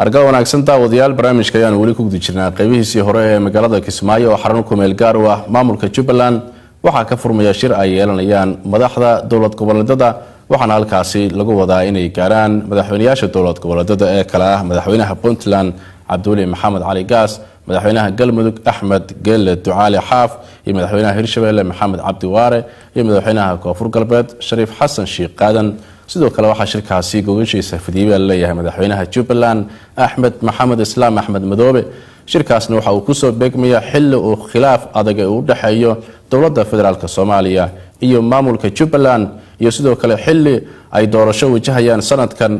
argal wanaagsan daawadayaal barnaamijka ayaan weli ku guda jirnaa qeybihiisii hore ee magaalada kismaayo oo xarun kumeel gaar u ah maamulka jubbaland waxaa ka furmaya shir ay yeelanayaan madaxda dowlad goboleedyada waxaana halkaasi lagu wadaa inay gaaraan madaxweynayaasha dowlad goboleedyada ee kale ah madaxweynaha puntland cabdiweli maxamed cali gaas madaxweynaha galmudug axmed geelle ducaali xaaf iyo madaxweynaha hirshabelle maxamed cabdi waare iyo madaxweynaha koonfur galbeed shariif xasan sheikh qaadan sidoo kale waxaa shirkaasi gogashiisa fidiyey leeyahay madaxweynaha jubbaland axmed maxamed islaam axmed madoobe shirkaasna waxa uu kusoo beegmaya xili uu khilaaf adag ee u dhexeeyo dowladda federaalk soomaaliya iyo maamulka jubbaland iyo sidoo kale xili ay doorasho wajahayaan sanadkan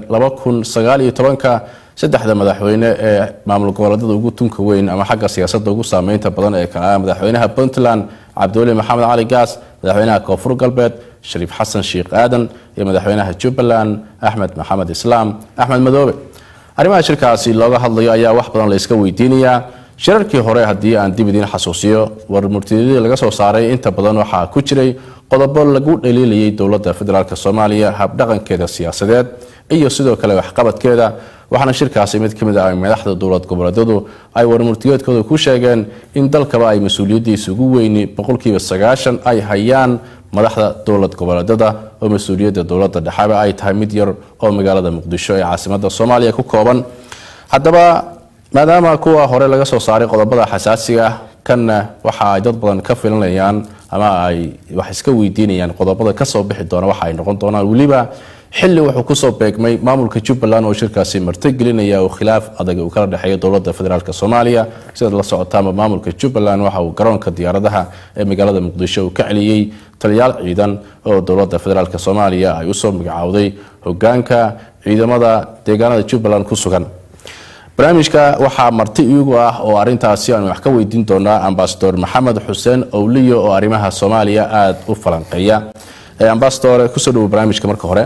ka saddexda madaxweyne ee maamul goboleedyada ugu tunka weyn ama xagga siyaasadda ugu saameynta badan ee kale ah madaxweynaha puntland cabdiweli maxamed cali gaas madaxweynaha koonfur galbeed shariif xasan sheikh aadan iyo madaxweynaha jubbaland axmed maxamed islaam axmed madoobe arrimaha shirkaasi looga hadlayo ayaa wax badan la iska weydiinayaa shirarkii hore haddii aan dib idiin xasuusiyo war murtidadii laga soo saaray inta badan waxaa ku jiray qodobo lagu dhaliilayay dowladda federaalk soomaaliya habdhaqankeeda siyaasadeed iyo sidoo kale waxqabadkeeda waxaana shirkaasi mid ka mid ah madaxda dowlad goboleedyadu ay warmurtigeedkooda ku sheegeen in dalkaba ay mas-uuliyaddiisa ugu weyni boqolkiiba sagaashan ay hayaan madaxda dowlad goboleedyada oo mas-uuliyadda dowladda dhexeba ay tahay mid yar oo magaalada muqdisho ee caasimada soomaaliya ku kooban haddaba maadaama kuwa hore laga soo saaray qodobada xasaasiga ah kanna waxa ay dad badan ka filanayaan ama ay wax iska weydiinayaan qodobada kasoo bixi doona waxa ay noqon doonaan weliba xili wuxuu kusoo beegmay maamulka jubbaland oo shirkaasi martigelinaya oo khilaaf adag uu kala dhexeeyo dowlada federaalk soomaaliya sidaad la socotaama maamulka jubbaland waxa uu garoonka diyaaradaha ee magaalada muqdisho uu ka celiyey taliyaal ciidan oo dowlada federaalk soomaaliya ay usoo magacaawday hogaanka ciidamada deegaanada jubbaland ku sugan barnaamijka waxaa marti iyagu ah oo arintaasi aanu wax ka weydiin doonaa ambasador maxamed xuseen owliyo oo arrimaha soomaaliya aada u falanqeeya ambasador kusoo dhawo barnaamijka marka hore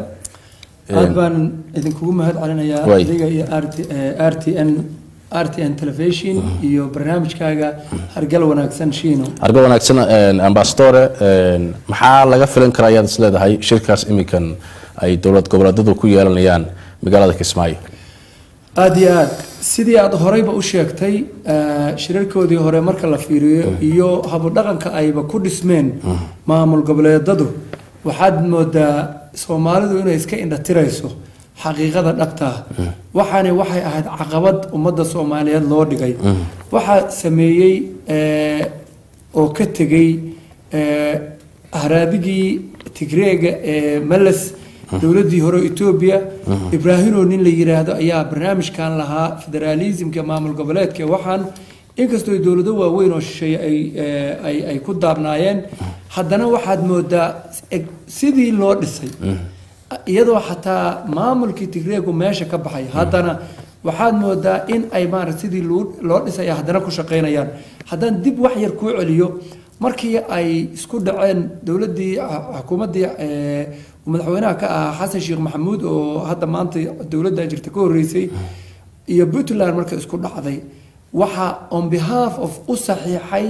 aad baan idinkugu mahad celinayaa Way. adiga iyo r t n r t n television iyo barnaamijkaaga hargal wanaagsan shiino argo wanaagsan ambasadore maxaa laga filan karaa ayaad is leedahay shirkaas iminkan ay dowlad goboleedyadu ku yeelanayaan magaalada kismaayo aada iyo aad sidii aad horeyba u sheegtay eh, shirarkoodii hore marka la fiiriyo iyo habudhaqanka ayba ku dhismeen maamul goboleedadu waxaad moodaa soomaalidu inay iska indhatirayso xaqiiqada dhabtaa waxaani waxay ahayd caqabad ummadda soomaaliyeed loo dhigay waxaa sameeyey eh, oo ka tegey eh, haraadigii tigreega ee meles dowladdii hore etoobiya ibraahimo nin la yiraahdo ayaa barnaamijkan lahaa federaalismka maamul goboleedka waxaan inkastoo dowlado waaweyn oo shisheeye ay eh, ay ay ku daabnaayeen haddana waxaad moodaa eg- sidii loo dhisay iyadoo xataa maamulkii tigreegu meesha ka baxay haddana waxaad moodaa in ay maarata sidii loo- loo dhisaya haddana ku shaqaynayaan haddaan dib wax yar kuu celiyo markii ay isku dhaceen dowladdii xukuumaddii eh, uu madaxweynaha ka ahaa xasan sheekh maxamuud oo hadda maanta dowladdan jirta ka horreysay iyo puntland marka isku dhacday waxaa on behalf of u saxiixay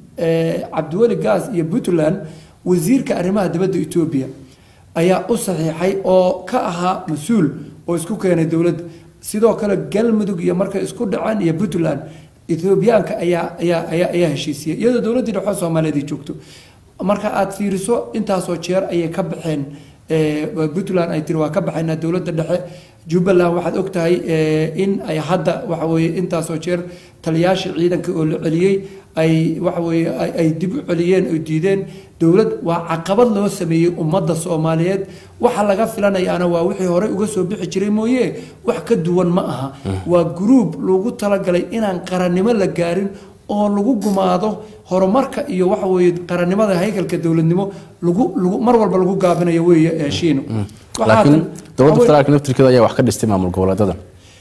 eh, cabdiweli gaas iyo puntland wasiirka arrimaha dibadda etoobiya ayaa u saxiixay oo ka ahaa mas-uul oo isku keenay dowladda sidoo kale galmudug iyo markay isku dhaceen iyo puntland ethoobiyaanka ayaa ayaa ayaa ayaa heshiisiyey iyadoo dowladdii dhexe soomaaliyeed ay joogto marka aad fiiriso intaasoo jeer ayay ka baxeen eh, puntland ay tiri waa ka baxaynaa dowladda dhexe jubbaland waxaad og tahay eh, in ay hadda waxa weeye intaasoo jeer taliyaashii ciidanka oo la celiyey ay waxa weeye ay- ay dib u celiyeen oo diideen dowlad waa caqabad loo sameeyey ummadda soomaaliyeed waxa laga filanayaana waa wixii horey uga soo bixi jiray mooye wax ka duwan ma aha waa gruub lagu talagalay inaan qarannimo la gaarin oo lagu gumaado horumarka iyo waxa weeye qarannimada haykalka dowladnimo lagu lagu mar walba lagu gaabinayo weeye ee shiino Waxaa laakiin haddan- dowladda waxa weeye- federaalk naftirkeeda ayaa wax ka dhistay maamul goboleedyada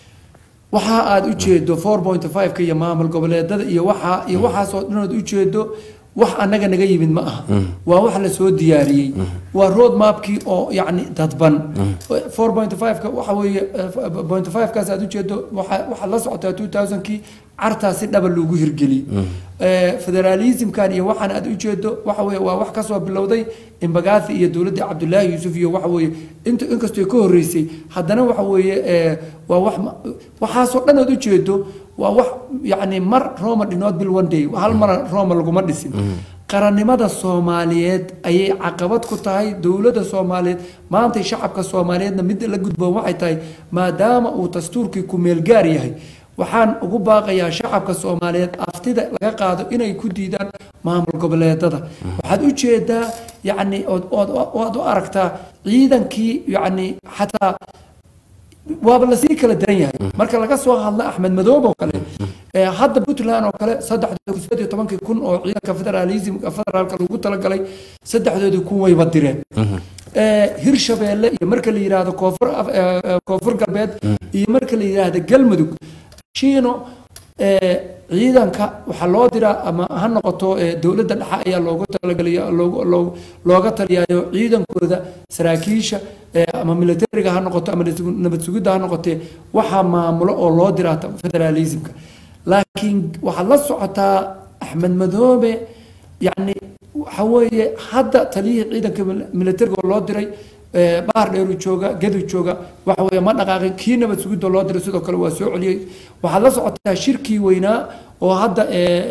waxa aad u jeedo 4.5ka iyo maamul goboleedada iyo waxa iyo waxaasoo dhanood u jeedo wax annaga naga yimid ma aha waa wax la soo diyaariyey waa road mapkii oo yacni dadban 4.5ka waxa weeye eh, 0.5kaas aad u jeedo waxa waxaad la socotaa 2000kii cartaasi dhaba loogu hirgeliyey federaalismkan iyo waxaan aad ujeedo waxa weye waa wax kasoo bilowday imbagathi iyo dowladdii cabdullaahi yuusuf iyo waxa weeye int inkastoo ka horreysay haddana waxa weeye waa wax waxaasoo dhan aad ujeedo waa wax yacni mar roma dhinood bil one day hal mar roma laguma dhisin qarannimada soomaaliyeed ayay caqabad ku tahay dowladda soomaaliyeed maantay shacabka soomaaliyeedna midda la gudboon waxay tahay maadaama uu dastuurkii ku meelgaar yahay waxaan ugu baaqayaa shacabka soomaaliyeed aftida laga qaado inay ku diidaan maamul goboleedada waxaad u jeedaa yacni ood u aragtaa ciidankii yacni xataa waaba lasii kala daran yahay marka laga soo hadla axmed madoob oo kale hadda puntland oo kale saddexdooda tobankii kun oo ciidanka federaalismka federaalka lagu talagalay saddexdoodii kun wayba direen hirshabeelle iyo marka la yidhaahdo koonfur koonfur galbeed iyo marka la yidhaahdo galmudug shiino ciidanka waxaa loo diraa ama ha noqoto dowladda dhexe ayaa loogu talagalaya looga taliyayo ciidankooda saraakiisha ama militariga ha noqoto ama nabad sugidda ha noqotee waxaa maamulo oo loo diraa federaalismka laakiin waxaad la socotaa axmed madoobe yacni waxa weeye hadda taliyihii ciidanka militariga oo loo diray bahar dheeru jooga gadu jooga waxa weeye ma dhaqaaqin kii nabad sugidda loo diray sidoo kale waa soo celiyey waxaad la socotaa shirkii weynaa oo hadda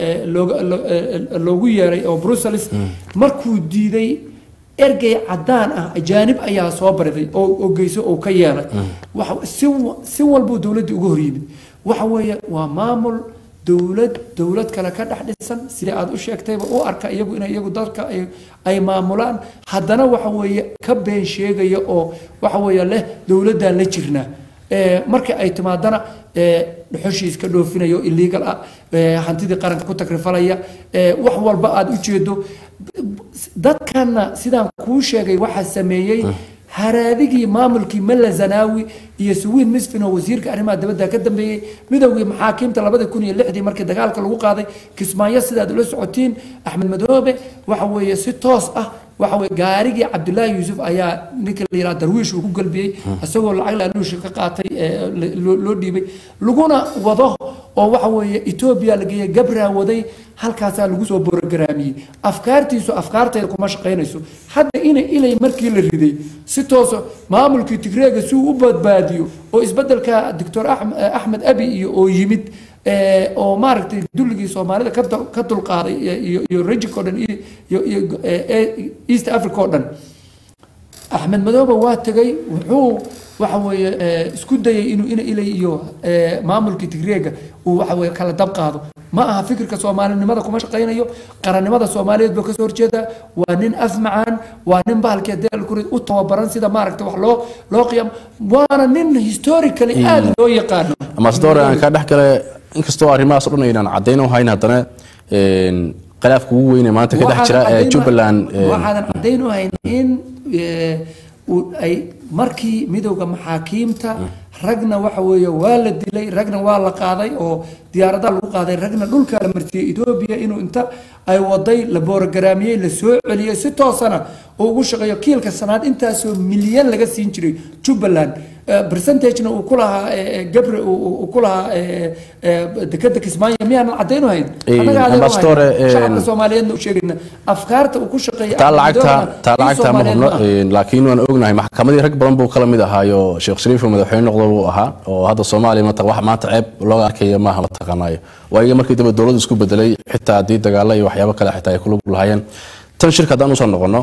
loogu yeeray oo brussels markuu diiday ergey cadaan ah ajaanib ayaa soo bariday oo geyso oo ka yeelay si walbuu dowladdii uga hor yimid waxa weeye waa maamul dowlad dowlad kale ka dhex dhisan sida aad u sheegtayba u arka iyagu in iyagu dadka ay maamulaan haddana waxa weeye ka been sheegaya oo waxa weeye leh dowladdan la jirnaa marka ay timaadana dhuxushii iska dhoofinayo illegal ah hantidii qaranka ku takrifalaya wax walba aad u jeedo dadkanna sidaan kuu sheegay waxaa sameeyey haraadigii maamulkii malla zanaawi iyo suwiin misfin oo wasiirka arrimaha dibadda ka dambeeyey midowgii maxaakiimta labada kun iyo lixdii markii dagaalka lagu qaaday kismaayo sidaad ula socotiin axmed madoobe waxa weeye si toos ah waxa weye gaarigii cabdullaahi yuusuf ayaa ninka la yidhaha darwiish uu ku galbiyey isagoo lacag laaluusha ka qaatay loo dhiibay laguna wado oo waxa weeye etoobiya la geeyey gabraa waday halkaasaa lagu soo borogaraamiyey afkaartiisu afkaarteeda kuma shaqaynayso hadda ina ilay markii la riday si tooso maamulkii tigreega si uu u badbaadiyo oo isbedelka doctor axmed abi iyo oo yimid oo maaragtay dulligii soomaalida ka dulqaaday iyo rejik o dhan iyo east africa oo dhan axmed madoobe waa tegay wuxuu waxa weeye isku dayay inuu ina ilay iyo maamulkii tigreega uu waxa weye kala dab qaado ma aha fikirka soomaalinimada kuma shaqaynayo qarannimada soomaaliyeed buu kasoo horjeedaa waa nin afmacaan waa nin bahalkii deelkuri u tababaran sida maaragta wax loo loo qiyam waana nin historically aada loo yaqaano ambasador aan ka dhex gale inkastoo arrimahaas o dhan aynaan caddayn u hayn haddana khilaafka ugu weyne maanta ka dhex jira ee jubbaland waxaadan caddayn u hayn in ay markii midowda maxaakiimta ragna waxa weeye waa la dilay ragna waa la qaaday oo diyaaradaha lagu qaaday ragna dhulkaa la martiyey etoobiya inuu inta ay waday la boorogaraamiyey la soo celiyey si toosana oo ugu shaqeeyo kiilka sanaad intaasoo milyan laga siin jiray jubbaland percentagena uu ku lahaa gabre uu ku lahaa dekeda kismaayo miyaanan caddayn u hayn annaga ambassadore shacabka soomaaliyeedna u sheegayna afkaarta uu ku shaqeeya taa lacagta taa lacagta ma hubno laakiin waan ognahay maxkamadii rag badan buu kala mid ahaayo sheekh shariif oo madaxweyne noqdo buu ahaa oo hadda soomaaliya mata wax maanta ceeb looga arkaya maaha la taqaanayo waayo markii dambe dowladdu isku bedelay xitaa haddii dagaalo iyo waxyaabo kale xitaa ay kulug lahaayeen tan shirka haddaan usoo noqono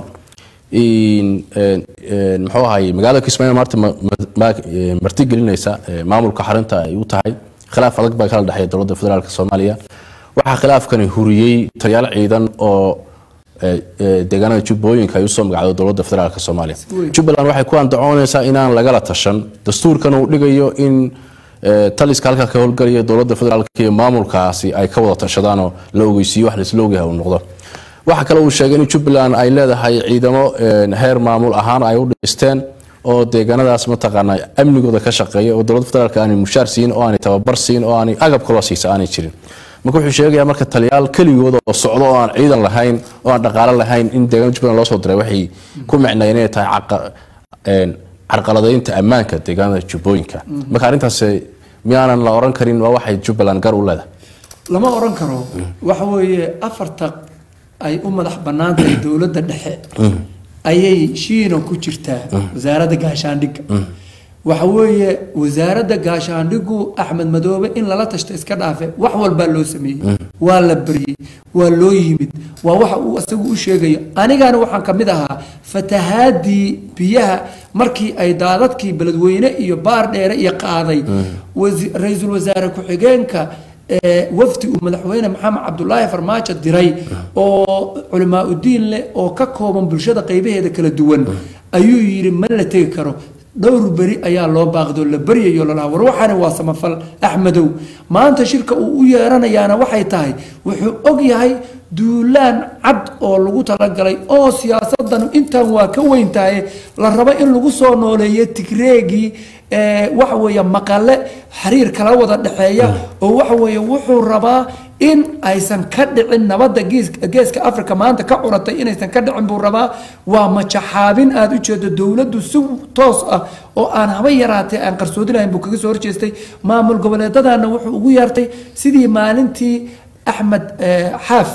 muxuu ahay magaalada kismaayo maarta marti gelinaysa maamulka xarinta ay u tahay khilaaf adag baa kala dhexeeya dowladda federaalk soomaaliya waxaa khilaafkani huriyey taliyaal ciidan oo deegaanada jubbooyinka ay usoo magacdo dowladda federaalk soomaaliya jubbaland waxay ku andacoonaysaa inaan lagala tashan dastuurkan uu dhigayo in taliska halkaa ka howlgalaya dowladda federaalk iyo maamulkaasi ay ka wada tashadaanoo la ogeysiiyo wax laisla ogyahay uu noqdo waxa kale uu sheegay in jubbaland ay leedahay ciidamo heer maamul ahaan ay u dhisteen oo deegaanadaas mataqaanaa amnigooda ka shaqeeya oo dowladda federaalk aanay mushaar siin oo aanay tababar siin oo aanay agab kaloo siisa aanay jirin marka wuxuu sheegayaa marka taliyaal keligooda oo socdo oo aan ciidan lahayn oo aan dhaqaale lahayn in deegaanada jubbaland loo soo diray waxay ku micnayeen inay tahay carqaladaynta ammaanka deegaanada jubbooyinka marka arrintaas miyaanan la oran karin waa waxay jubbaland gar u leedahay lama oran karo waxa weeye afarta ay u madax bannaan tahay dowladda dhexe ayay shiina ku jirtaa wasaaradda gaashaandhigga waxa weeye wasaaradda gaashaandhigu axmed madoobe in lala tashto iska dhaafe wax walbaa loo sameeyey waa la baryey waa loo yimid waa waxa uu isagu u sheegayo anigana waxaan ka mid ahaa fatahaadii biyaha markii ay daadadkii beledweyne iyo baar dheere iyo qaaday wasi- ra-iisul wasaare ku-xigeenka ee wafdi uu madaxweyne maxamed cabdulaahi farmaajo diray oo culimaa udiin leh oo ka kooban bulshada qaybaheeda kala duwan ayuu yidhi ma la tegi karo dhowr beri ayaa loo baaqdo la baryayo lalaha war waxaani waa samafal axmedow maanta shirka uu u yeeranayaana waxay tahay wuxuu og yahay duulaan cad oo lagu talagalay oo siyaasadanu intan waa ka weyn tahay la rabo in lagu soo nooleeyo tigreegii ee waxa weeye maqale xiriir kala wada dhexeeya oo waxa weeye wuxuu rabaa in aysan ka dhicin nabadda geeska geeska africa maanta ka curatay inaysan ka dhicin buu rabaa waa majaxaabin aada u jeedo dowladdu si toos ah oo aan haba yaraatee aan qarsoodi lahayn buu kaga soo horjeestay maamul goboleedadana wuxuu ugu yeertay sidii maalintii axmed eh, xaaf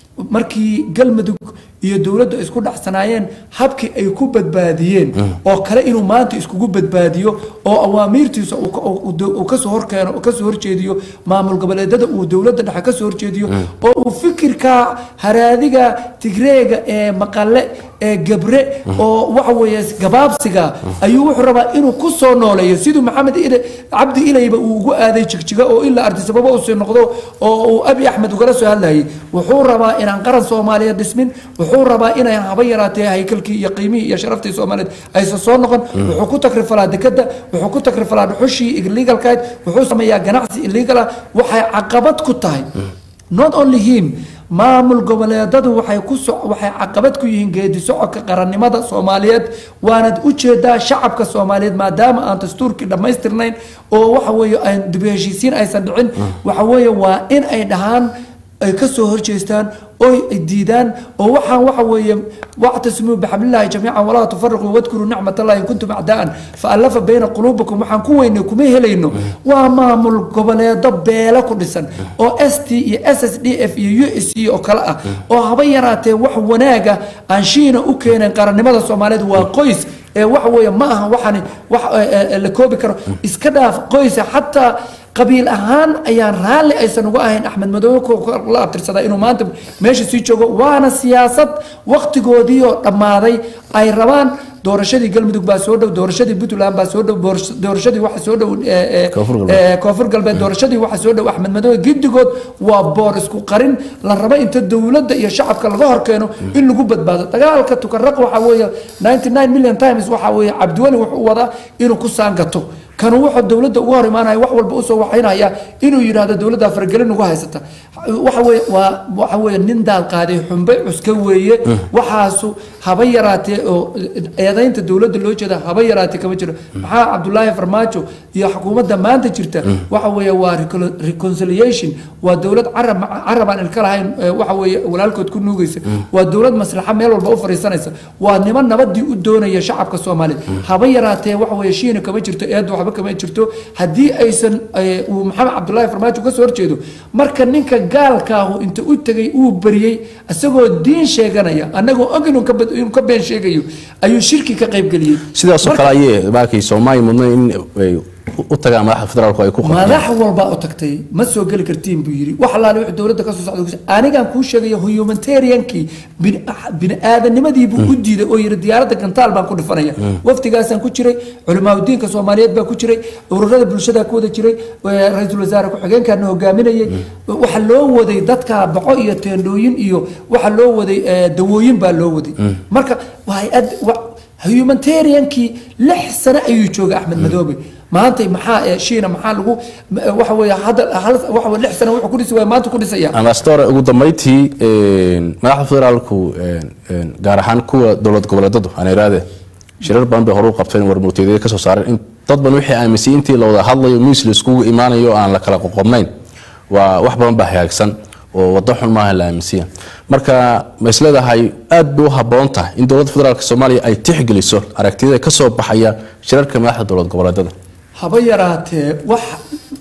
markii galmudug iyo dowladdu ay isku dhacsanaayeen habkii ay ku badbaadiyeen oo kale inuu maanta iskugu badbaadiyo oo awaamiirtiisa uu ka- uu- uu- uu kasoo horkeeno uu kasoo horjeediyo maamul goboleedada uu dowladda dhexe kasoo horjeediyo oo uu fikirka haraadiga tigreega ee maqale ee gabre oo waxa weeye gabaabsiga ayuu wuxuu rabaa inuu ku soo nooleeyo siduu maxamed ile cabdi ilayba uu ugu aaday jigjiga oo ilaa ardisababa uu sii noqdo oo uu abi axmed ugala soo hadlayay wuxuu rabaa inaan qaran soomaaliyeed dhismin wuxuu rabaa inay haba yaraatee haykalkii iyo qiimihii iyo sharaftii soomaaliyeed aysan soo noqon wuxuu ku takrifalaa dekada wuxuu ku takrifalaa dhuxushii illegalkayd wuxuu sameeyaa ganacsi illegal ah waxay caqabad ku tahay not only him maamul goboleedadu waxay ku so waxay caqabad ku yihiin geedi socodka qarannimada soomaaliyeed waanad u jeedaa shacabka soomaaliyeed maadaama aan dastuurkii dhammaystirnayn oo waxa weeye aan dib u heshiisiin aysan dhicin waxa weeye waa in ay dhahaan ay ka soo horjeestaan oo ay diidaan oo waxaan waxa weeye wactasimuu bixablillahi jamiican walaa tufariquu wadkuruu nicmatallahi in kuntum acdaa'an faallafa bayna quluubikum waxaan ku weynay kuma helayno waa maamul goboleedo beelo ku dhisan oo s t iyo s s d f iyo u s c oo kale ah oo haba yaraatee wax wanaaga aan shiina u keeneen qarannimada soomaaliyeed waa qoys ee waxa weeye ma aha waxani wax eh, eh, la koobi karo iska dhaaf qoysa xataa qabiil ahaan ayaan raalli aysan uga ahayn axmed madoobe ku- la abtirsadaa inuu maanta meesha sii joogo waana siyaasad waktigoodii oo dhammaaday ay rabaan doorashadii galmudug baa soo dhow doorashadii puntland baa soo dhow boors- doorashadii waxa soo dhow eh, eh, Koonfur galbeed. eh, koonfur galbeed doorashadii waxa soo dhow axmed madoobe giddigood waa boor isku qarin la rabo inta dowladda iyo shacabka laga horkeeno in lagu badbaado dagaalka tukaraq waxa weeye 99 million times waxa weeye cabdiweli wuxuu wadaa inuu ku saangato kanu wuxuu dowladda uga hor imaanaya wax walba usoo waxaynaya inuu yidhaahdo dowladda faragelin ugu haysata waxa weye waa waxa weeye nin daal qaaday xumbe cuska weeye waxaasu haba yaraatee oo eedaynta dowladda loo jeeda haba yaraatee kama jiro maxaa cabdulaahi farmaajo iyo xukuumadda maanta jirta waxa weeye waa recon- reconciliation waa dowlad carab carab aan ilka lahayn ee waxa weeye walaalkood ku nuugaysa waa dowlad maslaxa meel walba u fariisanaysa waa niman nabadii u doonaya shacabka soomaaliyeed haba yaraatee waxa weeye shiina kama jirto eedda waxba kama jirto haddii aysan eh, uu maxamed cabdulaahi farmaajo ka soo horjeedo marka ninka gaalkaahu inta u tegay uu bariyey isagoo diin sheeganaya annagoo og inuu ka bad- inuu ka been sheegayo ayuu shirki ka qaybgeliyey sidaasoo kale ayee baakay soomaaliya mudna in ay u tagaan madaxda federaalku ay ku qabtaan madax walbaa u tagtay ma soo geli kartiin buu yidhi wax allaale wixii dowladda kasoo socda kus- anigaan kuu sheegaya humanitariankii bini- bini-aadanimadii buu u diiday oo yidhi diyaaradda gantaal baan ku dhifanaya wafdigaasaan ku jiray culimaadudiinka soomaaliyeed baa ku jiray ururada bulshada ku wada jiray eh, ra-iisul wasaare ku-xigeenkaana hogaaminayay waxa loo waday dadka boco iyo teendhooyin iyo waxa loo waday eh, dawooyin baa loo waday marka waa hay-ad wa- humanitariankii lix sano ayuu joogay axmed madoobe maanta maxaa ee shiina maxaa lagu m- waxa weeye hadda hal waxa weeye lix sano wuxuu ku dhisi waaya maanta ku dhisaya ambassador ugu dambeyntii een, madaxda federaalku een, een, gaar ahaan kuwa dowlad goboleedadu aan iraade shirar badan bay hore u qabteen warmurteedyada ka soo saareen in dad badan wixii aaminsan intii la wada hadlayo miis la iskugu imaanayo oo aan la kala qoqobnayn waa wax badan baa hagaagsan oo wado xun maaha la aaminsiya marka ma isleedahay aad bay u habboon tahay in dowladda federaalk soomaaliya ay tixgeliso aragtiyada ka soo baxaya shirarka madaxda dowlad goboleedada haba yaraatee wax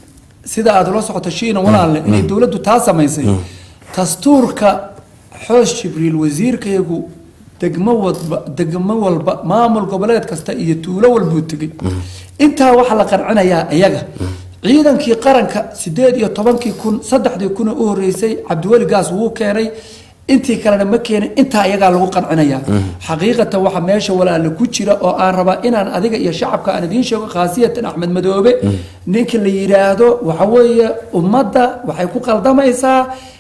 sida aad ula socoto shiina walaalle inay dowladdu taa samaysay dastuurka xoos jibriil wasiirkayagu degmo walba degmo walba maamul goboleed kasta iyo tuulo walbuu tegay intaa waxaa la qancinayaa iyaga ciidankii qaranka sideed iyo tobankii kun saddexdii kun u horeysay cabdiweli gaas wuu keenay intii kalena ma keenin intaa iyagaa lagu qancinaya xaqiiqatan waxa meesha walaale ku jira oo aan rabaa inaan adiga iyo shacabka aan idiin sheego khaasiyatan axmed madoobe ninka la yidhaahdo waxa weeye ummadda waxay ku qaldamaysaa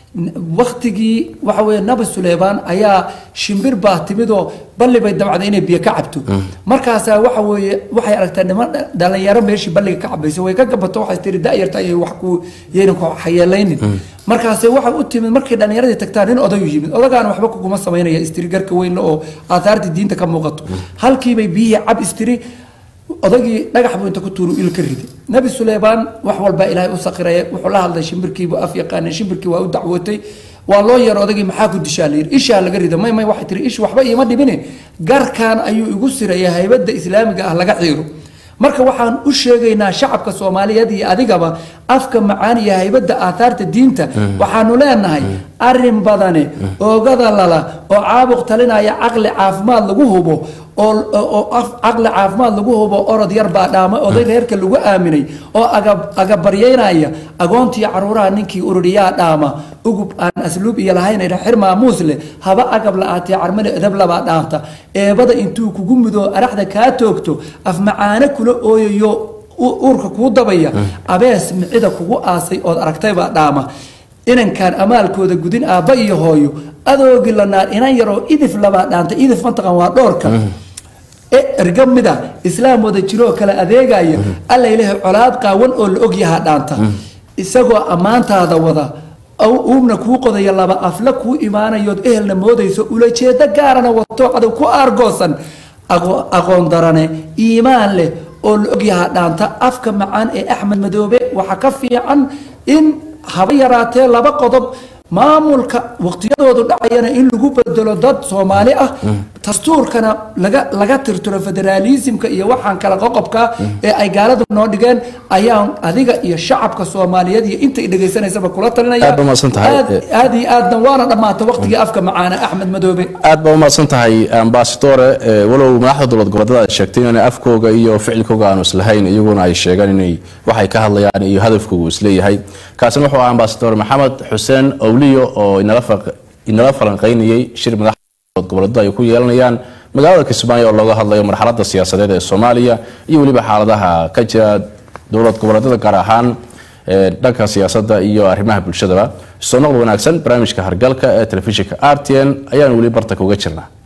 waktigii waxa weeye nabi suleymaan ayaa shimbir baa timidoo balli bay dabcday inay biyo ka cabto markaasaa waxa weeye waxay aragtaa niman dhalinyaro meeshii balliga ka cabaysa way ka gabato waxay tiri da'yarta ayay wax ku yaynan ku xayeelaynin markaase waxay u timid markay dhalinyaradii tagtaan nin odayu yimid odagaana waxba kuguma samaynaya istiri garka weynle oo aathaartii diinta ka muuqato halkiibay biyihii cab istiri odagii dhagax buu inta ku tuuru il ka riday nabi suleymaan wax walbaa ilaahay u saqiraya wuxuu la hadlay shimbirkiibuu af yaqaanay shimbirkii waa u dacwootay waa loo yaro odagii maxaa ku dishaa la yidhi ishaa laga rida may may waxay tiri ish waxba iima dhibine garkaan ayuu igu siraya haybadda islaamiga ah laga xiiro marka waxaan u sheegaynaa shacabka soomaaliyeed iyo adigaba afka macaan iyo haybadda aathaarta diinta waxaanu leenahay arin badane oogada lala oo caabuq talinaya caqli caafimaad lagu hubo oo caqli caafimaad lagu hubo orod yar baa dhaama oday reerka lagu aaminay oo agabaryeynaya agoontii caruuraha ninkii ururiyaa dhaama ugub aan asluub iyo lahayn xir maamuus leh haba agab la-aatee carmada edab labaa dhaanta eebada intuu kugu mudo araxda kaa toogto afmacaano kula ooyayo uurka kuu dabaya abees micida kugu aasay ood aragtaybaa dhaama inankaan amaalkooda gudin aabba iyo hooyo adoogi la naar inan yaroo idif labaa dhaanta idif mantaqan waa dhoorka erga mida islaam wada jiroo kale adeegaya alla ilahay colaad qaawan oo la ogyahaa dhaanta isagoo ammaantaada wada uubna kuu qodaya laba afla kuu imaanayood ehelna moodayso ulajeedo gaarana wato cadow ku aargoosan aqoon darane iimaan leh oo la ogyahaa dhaanta afka macaan ee axmed madoobe waxaa ka fiican in haba yaraatee laba qodob maamulka waqtiyadoodu dhacayana in lagu bedelo dad soomaali ah dastuurkana laga laga tirtiro federaalismka iyo waxaan kala qoqobka ee ay gaaladu noo dhigeen ayaan adiga iyo shacabka soomaaliyeed iyo intay dhegaysanaysaba kula talinaya Aad baa mahadsan tahay. aad iyo aadna waana dhammaatay waqtigii afka macaana axmed madoobe aad baa umahadsan tahay ambasadore eh, walow madaxda dowlad goboleedyada ay sheegtay inay afkooga iyo ficilkooga aanu islahayn iyaguna ay sheegaan inay waxay ka hadlayaan iyo hadafkoogu isleeyahay kaasina wuxuu ahaa ambasador maxamed xuseen owliyo oo inala faq- inala falanqeynayay shir madaxda dowlad goboleedyada ay ku yeelanayaan magaalada kismaayo oo looga hadlayo marxaladda siyaasadeed ee soomaaliya iyo weliba xaaladaha ka jira dowlad goboleedyada gaar ahaan ee dhanka siyaasadda iyo arrimaha bulshadaba soo noqod wanaagsan barnaamijka hargalka ee telefishinka r t n ayaan weli bartanka uga jirnaa